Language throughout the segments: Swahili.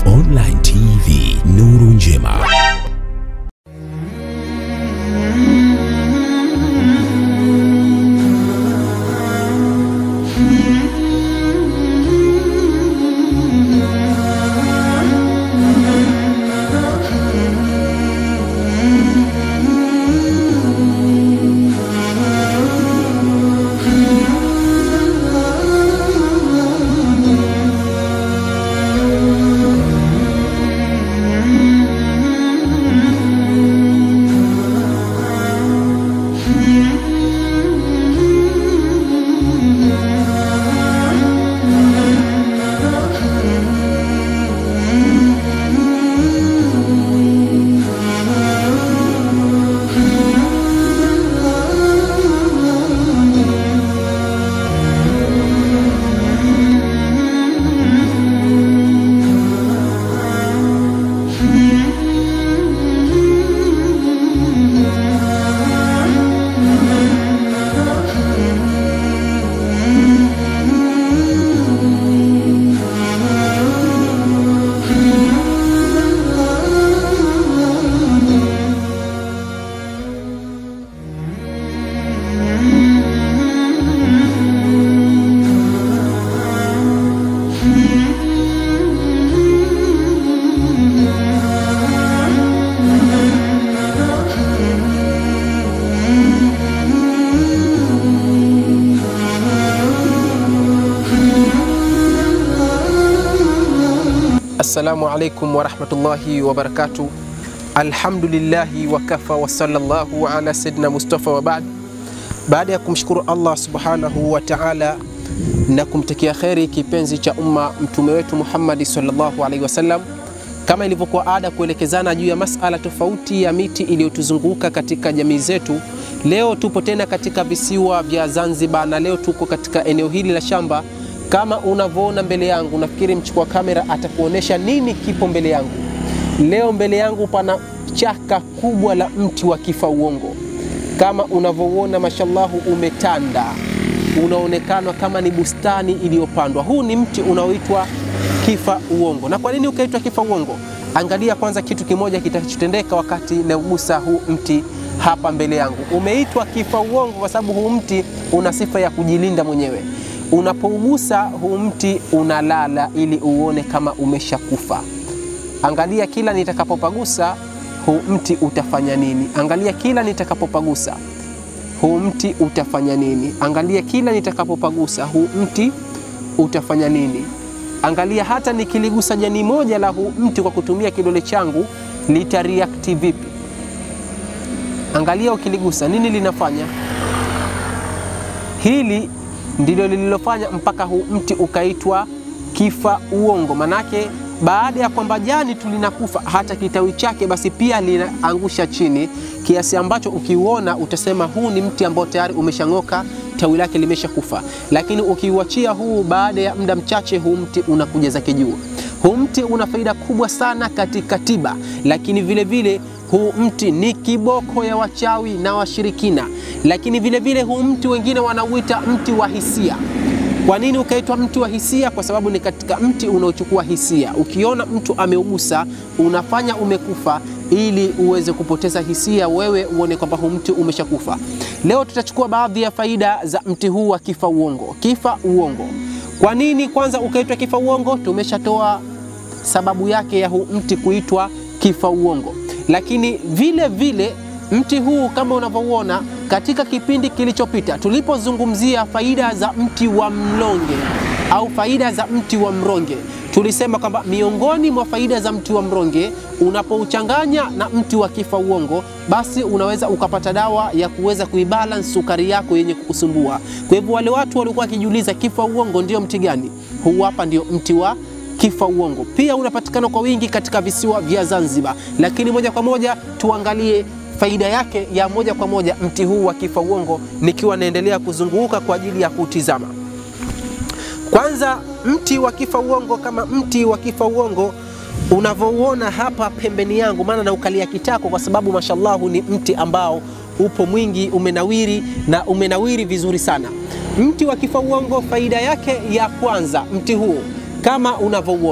Online TV Nuru Njema. Assalamu alaikum warahmatullahi wabarakatu. Alhamdulillahi wakafa wa sallallahu ala sayyidina Mustafa wa baad. Baada ya kumshukuru Allah subhanahu wa ta'ala na kumtakia kheri kipenzi cha umma mtume wetu Muhammadi sallallahu alaihi wasallam, kama ilivyokuwa ada kuelekezana juu ya masala tofauti ya miti iliyotuzunguka katika jamii zetu. Leo tupo tena katika visiwa vya Zanzibar na leo tuko katika eneo hili la shamba kama unavyoona mbele yangu, nafikiri mchukua kamera atakuonesha nini kipo mbele yangu. Leo mbele yangu pana chaka kubwa la mti wa kifa uongo, kama unavyouona, mashallahu, umetanda, unaonekana kama ni bustani iliyopandwa. Huu ni mti unaoitwa kifa uongo. Na kwa nini ukaitwa kifa uongo? Angalia kwanza kitu kimoja kitachotendeka wakati naugusa huu mti hapa mbele yangu. Umeitwa kifa uongo kwa sababu huu mti una sifa ya kujilinda mwenyewe unapougusa huu mti unalala ili uone kama umeshakufa. Angalia kila nitakapopagusa huu mti utafanya nini? Angalia kila nitakapopagusa huu mti utafanya nini? Angalia kila nitakapopagusa huu mti utafanya nini? Angalia hata nikiligusa jani moja la huu mti kwa kutumia kidole changu litareact vipi? Angalia ukiligusa nini linafanya. Hili ndilo lililofanya mpaka huu mti ukaitwa kifa uongo. Manake baada ya kwamba jani tu linakufa, hata kitawi chake basi pia linaangusha chini, kiasi ambacho ukiuona utasema huu ni mti ambao tayari umeshang'oka, tawi lake limeshakufa. Lakini ukiuachia huu, baada ya muda mchache, huu mti unakuja zake juu. Huu mti una faida kubwa sana katika tiba, lakini vile vile huu mti ni kiboko ya wachawi na washirikina, lakini vile vile huu mti wengine wanauita mti wa hisia. Kwa nini ukaitwa mti wa hisia? Kwa sababu ni katika mti unaochukua hisia. Ukiona mtu ameugusa, unafanya umekufa, ili uweze kupoteza hisia, wewe uone kwamba huu mti umeshakufa. Leo tutachukua baadhi ya faida za mti huu wa kifa uongo. Kifa uongo, kwa nini kwanza ukaitwa kifa uongo? Tumeshatoa sababu yake ya huu mti kuitwa kifa uongo lakini vile vile mti huu kama unavyouona katika kipindi kilichopita tulipozungumzia faida za mti wa mlonge au faida za mti wa mronge, tulisema kwamba miongoni mwa faida za mti wa mronge, unapouchanganya na mti wa kifa uongo, basi unaweza ukapata dawa ya kuweza kuibalance sukari yako yenye kukusumbua. Kwa hivyo wale watu walikuwa wakijiuliza kifa uongo ndio mti gani? Huu hapa ndio mti wa kifa uongo. Pia unapatikana kwa wingi katika visiwa vya Zanzibar, lakini moja kwa moja tuangalie faida yake ya moja kwa moja mti huu wa kifa uongo, nikiwa naendelea kuzunguka kwa ajili ya kutizama. Kwanza, mti wa kifa uongo kama mti wa kifa uongo unavyouona hapa pembeni yangu, maana na ukalia kitako, kwa sababu mashallahu ni mti ambao upo mwingi, umenawiri na umenawiri vizuri sana. Mti wa kifa uongo, faida yake ya kwanza, mti huu kama unavyouona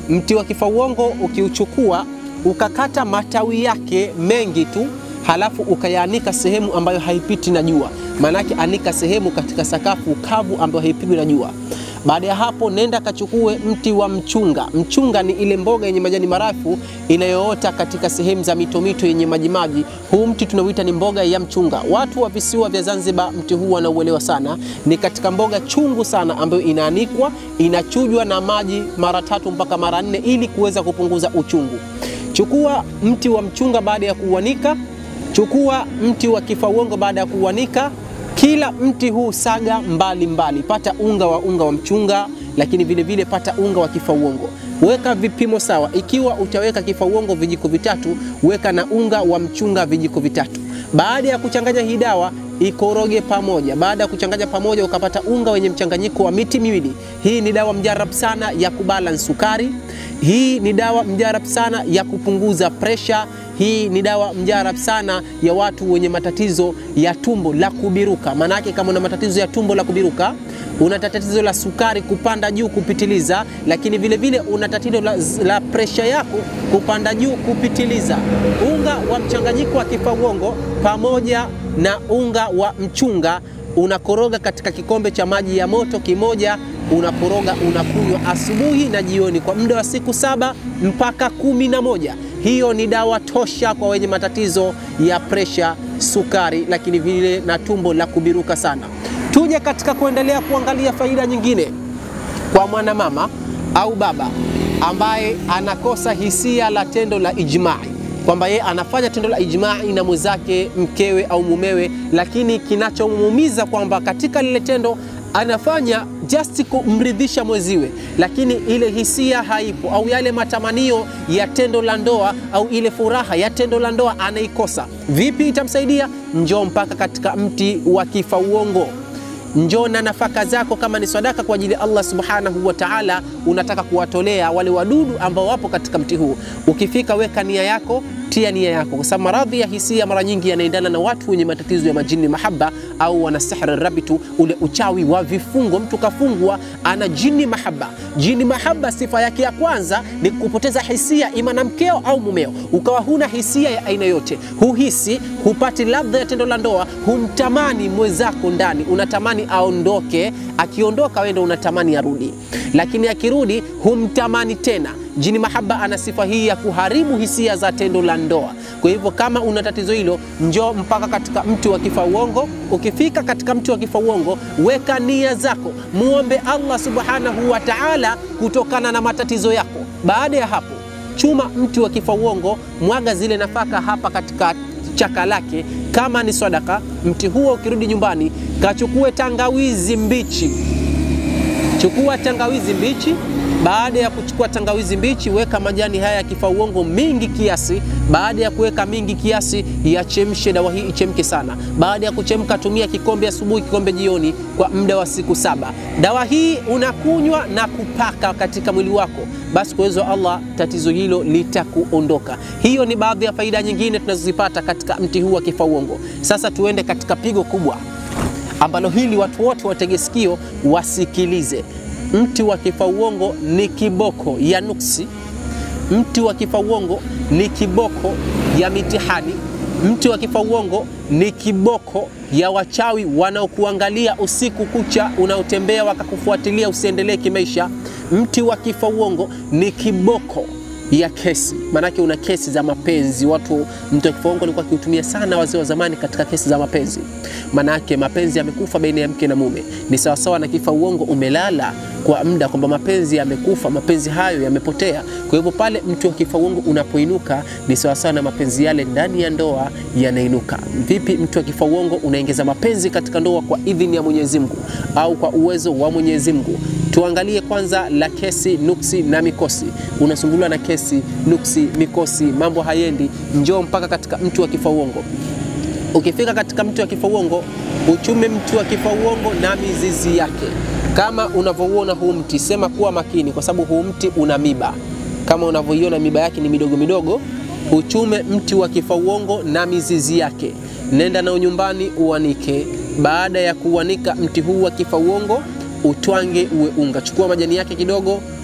mti wa kifauongo ukiuchukua ukakata matawi yake mengi tu, halafu ukayaanika sehemu ambayo haipiti na jua, maanake anika sehemu katika sakafu kavu ambayo haipigwi na jua. Baada ya hapo, nenda kachukue mti wa mchunga. Mchunga ni ile mboga yenye majani marefu inayoota katika sehemu za mito mito yenye majimaji. Huu mti tunauita ni mboga ya mchunga. Watu wa visiwa vya Zanzibar mti huu wanauelewa sana, ni katika mboga chungu sana ambayo inaanikwa, inachujwa na maji mara tatu mpaka mara nne ili kuweza kupunguza uchungu. Chukua mti wa mchunga baada ya kuuanika, chukua mti wa kifauongo baada ya kuuanika kila mti huu saga mbali mbali, pata unga wa unga wa mchunga, lakini vile vile pata unga wa kifauongo. Weka vipimo sawa. Ikiwa utaweka kifauongo vijiko vitatu, weka na unga wa mchunga vijiko vitatu. Baada ya kuchanganya hii dawa ikoroge pamoja. Baada ya kuchanganya pamoja, ukapata unga wenye mchanganyiko wa miti miwili. Hii ni dawa mjarab sana ya kubalance sukari. Hii ni dawa mjarab sana ya kupunguza presha. Hii ni dawa mjarab sana ya watu wenye matatizo ya tumbo la kubiruka. Maanake kama una matatizo ya tumbo la kubiruka, una tatizo la sukari kupanda juu kupitiliza, lakini vile vile una tatizo la, la presha yako kupanda juu kupitiliza, unga wa mchanganyiko wa kifauongo pamoja na unga wa mchunga unakoroga katika kikombe cha maji ya moto kimoja, unakoroga unakunywa asubuhi na jioni kwa muda wa siku saba mpaka kumi na moja. Hiyo ni dawa tosha kwa wenye matatizo ya presha, sukari, lakini vile na tumbo la kubiruka sana. Tuje katika kuendelea kuangalia faida nyingine kwa mwanamama au baba ambaye anakosa hisia la tendo la ijmai kwamba yeye anafanya tendo la ijmai na mwenzake mkewe au mumewe, lakini kinachomuumiza kwamba katika lile tendo anafanya just kumridhisha mwenziwe, lakini ile hisia haipo, au yale matamanio ya tendo la ndoa au ile furaha ya tendo la ndoa anaikosa. Vipi itamsaidia? Njoo mpaka katika mti wa kifauongo njoo na nafaka zako, kama ni sadaka kwa ajili ya Allah subhanahu wa ta'ala, unataka kuwatolea wale wadudu ambao wapo katika mti huu. Ukifika weka nia yako, tia nia yako, kwa sababu maradhi ya hisia mara nyingi yanaendana na watu wenye matatizo ya majini mahaba, au wana sihri rabitu, ule uchawi wa vifungo. Mtu kafungwa ana jini mahaba. Jini mahaba, sifa yake ya kwanza ni kupoteza hisia, ima na mkeo au mumeo, ukawa huna hisia ya aina yote, huhisi, hupati ladha ya tendo la ndoa, humtamani mwenzako ndani, unatamani aondoke. Akiondoka wewe ndio unatamani arudi, lakini akirudi humtamani tena. Jini mahaba ana sifa hii ya kuharibu hisia za tendo la ndoa. Kwa hivyo kama una tatizo hilo, njoo mpaka katika mti wa kifauongo. Ukifika katika mti wa kifauongo, weka nia zako, muombe Allah subhanahu wa ta'ala kutokana na matatizo yako. Baada ya hapo, chuma mti wa kifauongo, mwaga zile nafaka hapa katika chaka lake kama ni sadaka. Mti huo ukirudi nyumbani, kachukue tangawizi mbichi, chukua tangawizi mbichi. Baada ya kuchukua tangawizi mbichi, weka majani haya ya kifauongo mingi kiasi. Baada ya kuweka mingi kiasi, yachemshe dawa hii ichemke sana. Baada ya kuchemka, tumia kikombe asubuhi, kikombe jioni, kwa muda wa siku saba. Dawa hii unakunywa na kupaka katika mwili wako, basi kwa uwezo wa Allah tatizo hilo litakuondoka. Hiyo ni baadhi ya faida nyingine tunazozipata katika mti huu wa kifauongo. Sasa tuende katika pigo kubwa ambalo hili watu wote watege sikio wasikilize. Mti wa kifauongo ni kiboko ya nuksi. Mti wa kifauongo ni kiboko ya mitihani. Mti wa kifauongo ni kiboko ya wachawi wanaokuangalia usiku kucha, unaotembea wakakufuatilia usiendelee kimaisha. Mti wa kifauongo ni kiboko ya kesi, maanake una kesi za mapenzi. Watu mti wa kifauongo alikuwa akiutumia sana wazee wa zamani katika kesi za mapenzi, maanake mapenzi yamekufa baina ya mke na mume. Ni sawasawa na kifauongo umelala kwa muda, kwamba mapenzi yamekufa, mapenzi hayo yamepotea. Kwa hivyo pale mti wa kifauongo unapoinuka ni sawasawa na mapenzi yale ndani ya ndoa yanainuka. Vipi mti wa kifauongo unaongeza mapenzi katika ndoa kwa idhini ya Mwenyezi Mungu au kwa uwezo wa Mwenyezi Mungu? Tuangalie kwanza la kesi, nuksi na mikosi. Unasumbuliwa na kesi, nuksi, mikosi, mambo hayendi, njoo mpaka katika mti wa kifauongo. Ukifika katika mti wa kifauongo, uchume mti wa kifauongo na mizizi yake. Kama unavyouona huu mti, sema kuwa makini, kwa sababu huu mti una miba. Kama unavyoiona miba yake ni midogo midogo. Uchume mti wa kifauongo na mizizi yake, nenda nao nyumbani uanike. Baada ya kuanika mti huu wa kifauongo utwange uwe unga. Chukua majani yake kidogo,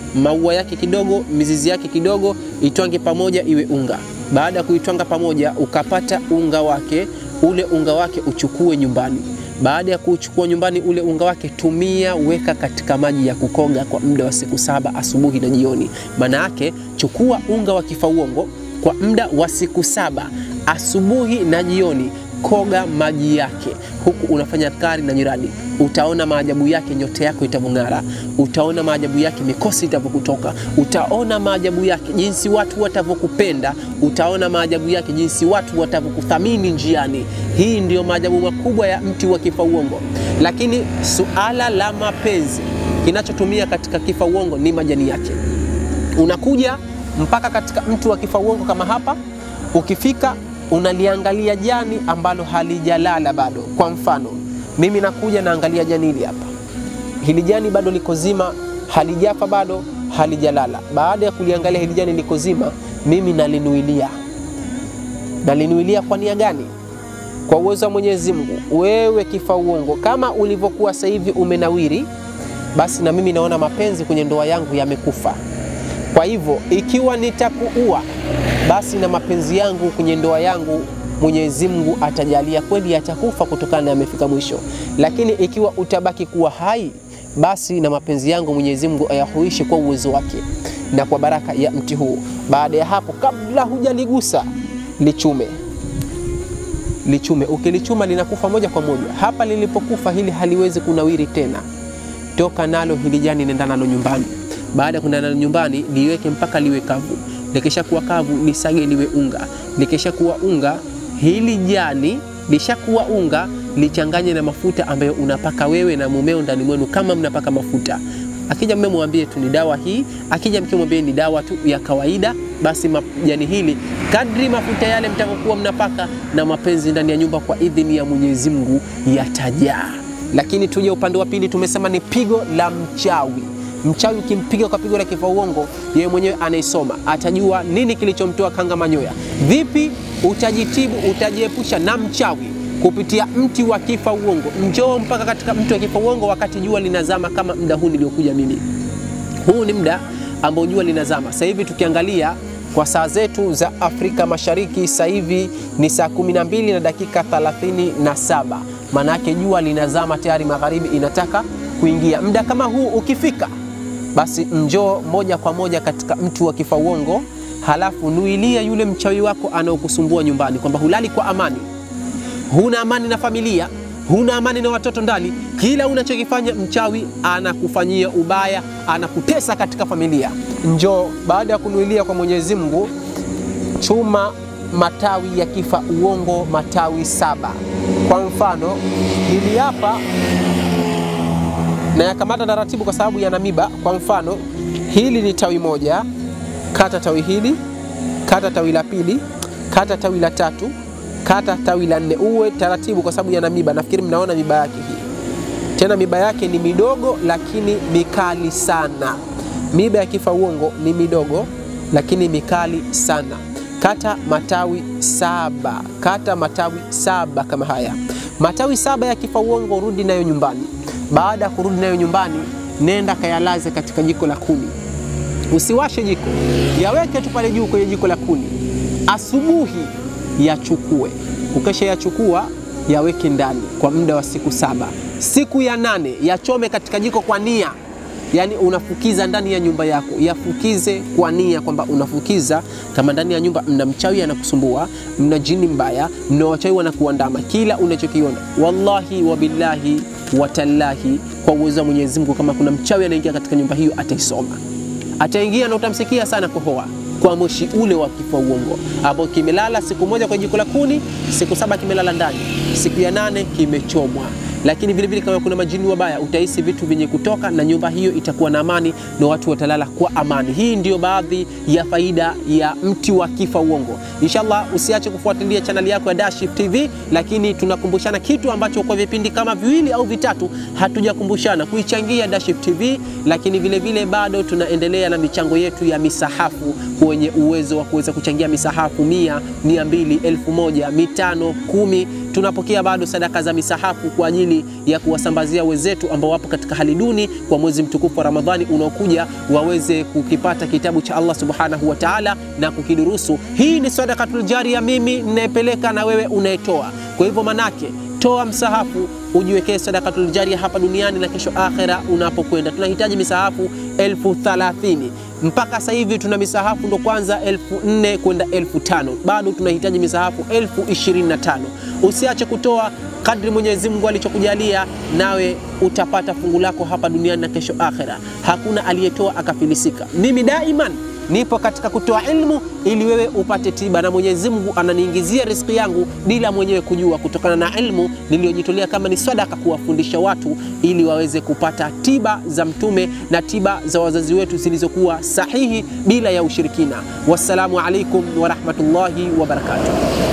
maua yake kidogo, mizizi yake kidogo, itwange pamoja iwe unga. Baada ya kuitwanga pamoja, ukapata unga wake, ule unga wake uchukue nyumbani. Baada ya kuchukua nyumbani ule unga wake, tumia, weka katika maji ya kukoga kwa muda wa siku saba, asubuhi na jioni. Maana yake chukua unga wa kifauongo kwa muda wa siku saba, asubuhi na jioni koga maji yake huku unafanya kari na nyiradi, utaona maajabu yake, nyota yako itavyong'ara, utaona maajabu yake, mikosi itavyokutoka, utaona maajabu yake, jinsi watu watavyokupenda, utaona maajabu yake, jinsi watu watavyokuthamini njiani. Hii ndiyo maajabu makubwa ya mti wa kifauongo. Lakini suala la mapenzi, kinachotumia katika kifauongo ni majani yake. Unakuja mpaka katika mti wa kifauongo kama hapa, ukifika unaliangalia jani ambalo halijalala bado. Kwa mfano, mimi nakuja naangalia jani hili hapa, hili jani bado liko zima, halijafa bado, halijalala. Baada ya kuliangalia hili jani liko zima, mimi nalinuilia. Nalinuilia kwa nia gani? Kwa uwezo wa Mwenyezi Mungu, wewe kifauongo, kama ulivyokuwa sasa hivi umenawiri, basi na mimi naona mapenzi kwenye ndoa yangu yamekufa. Kwa hivyo ikiwa nitakuua basi na mapenzi yangu kwenye ndoa yangu Mwenyezi Mungu atajalia kweli yatakufa kutokana na yamefika mwisho. Lakini ikiwa utabaki kuwa hai, basi na mapenzi yangu Mwenyezi Mungu ayahuishe kwa uwezo wake na kwa baraka ya mti huu. Baada ya hapo, kabla hujaligusa lichume, lichume. Ukilichuma linakufa moja kwa moja. Hapa lilipokufa hili haliwezi kunawiri tena. Toka nalo hili jani, nenda nalo nyumbani. Baada ya kwenda nalo nyumbani, liweke mpaka liwe kavu likisha kuwa kavu lisage liwe unga. Likisha kuwa unga, hili jani lishakuwa unga, lichanganye na mafuta ambayo unapaka wewe na mumeo ndani mwenu, kama mnapaka mafuta. Akija mume mwambie tu ni dawa hii, akija mke mwambie ni dawa tu ya kawaida. Basi jani hili, kadri mafuta yale mtakokuwa mnapaka na mapenzi ndani ya nyumba, kwa idhini ya Mwenyezi Mungu yatajaa. Lakini tuje upande wa pili, tumesema ni pigo la mchawi. Mchawi ukimpiga kwa pigo la kifauongo, yeye mwenyewe anaisoma, atajua nini kilichomtoa kanga manyoya. Vipi utajitibu, utajiepusha na mchawi kupitia mti wa kifauongo. Njoo mpaka katika mti wa kifauongo wakati jua linazama, kama muda huu niliokuja mimi. Huu ni muda ambao jua linazama. Sasa hivi tukiangalia kwa saa zetu za Afrika Mashariki, sasa hivi ni saa 12 na dakika 37, maana yake jua linazama tayari, magharibi inataka kuingia. Muda kama huu ukifika basi njoo moja kwa moja katika mti wa kifauongo, halafu nuilia yule mchawi wako anaokusumbua nyumbani, kwamba hulali kwa amani, huna amani na familia, huna amani na watoto ndani. Kila unachokifanya mchawi anakufanyia ubaya, anakutesa katika familia. Njoo baada ya kunuilia kwa Mwenyezi Mungu, chuma matawi ya kifauongo, matawi saba. Kwa mfano hili hapa na yakamata taratibu kwa sababu yana miba. Kwa mfano hili ni tawi moja, kata tawi hili, kata tawi la pili, kata tawi la tatu, kata tawi la nne. Uwe taratibu kwa sababu yana miba. Nafikiri mnaona miba yake hii, tena miba yake ni midogo lakini mikali sana. Miba ya kifauongo ni midogo lakini mikali sana. Kata matawi saba, kata matawi saba kama haya, matawi saba ya kifauongo, rudi nayo nyumbani. Baada ya kurudi nayo nyumbani, nenda kayalaze katika jiko la kuni. Usiwashe jiko, yaweke tu pale juu kwenye jiko la kuni. Asubuhi yachukue, ukesha yachukua yaweke ndani kwa muda wa siku saba. Siku ya nane yachome katika jiko kwa nia, yaani unafukiza ndani ya nyumba yako, yafukize kwa nia kwamba unafukiza. Kama ndani ya nyumba mna mchawi anakusumbua, mna jini mbaya, mna wachawi wanakuandama, kila unachokiona, wallahi wabillahi watallahi, kwa uwezo wa Mwenyezi Mungu, kama kuna mchawi anaingia katika nyumba hiyo, ataisoma, ataingia na utamsikia sana kohoa kwa moshi ule wa kifauongo ambao kimelala siku moja kwa jiko la kuni, siku saba kimelala ndani, siku ya nane kimechomwa. Lakini vile vile kama kuna majini wabaya, utahisi vitu vyenye kutoka na nyumba hiyo itakuwa na amani na watu watalala kwa amani. Hii ndiyo baadhi ya faida ya mti wa kifauongo. Inshallah, usiache kufuatilia chaneli yako ya Dashif TV, lakini tunakumbushana kitu ambacho kwa vipindi kama viwili au vitatu hatujakumbushana kuichangia Dashif TV, lakini vile vile bado tunaendelea na michango yetu ya misahafu kwenye uwezo wa kuweza kuchangia misahafu mia, mia mbili, elfu moja, mitano, kumi tunapokea bado sadaka za misahafu kwa ajili ya kuwasambazia wenzetu ambao wapo katika hali duni, kwa mwezi mtukufu wa Ramadhani unaokuja waweze kukipata kitabu cha Allah subhanahu wa ta'ala na kukidurusu. Hii ni sadakatul jaria, mimi ninayepeleka na wewe unayetoa. Kwa hivyo manake toa msahafu ujiwekee sadakatul jaria hapa duniani na kesho akhera unapokwenda. Tunahitaji misahafu elfu thalathini mpaka sasa hivi tuna misahafu ndo kwanza elfu nne kwenda elfu tano bado tunahitaji misahafu elfu ishirini na tano Usiache kutoa kadri Mwenyezi Mungu alichokujalia, nawe utapata fungu lako hapa duniani na kesho akhera. Hakuna aliyetoa akafilisika. Mimi daiman nipo katika kutoa ilmu ili wewe upate tiba, na Mwenyezi Mungu ananiingizia riziki yangu bila mwenyewe kujua, kutokana na ilmu niliyojitolea kama ni sadaka kuwafundisha watu ili waweze kupata tiba za Mtume na tiba za wazazi wetu zilizokuwa sahihi bila ya ushirikina. Wassalamu alaikum warahmatullahi wabarakatuh.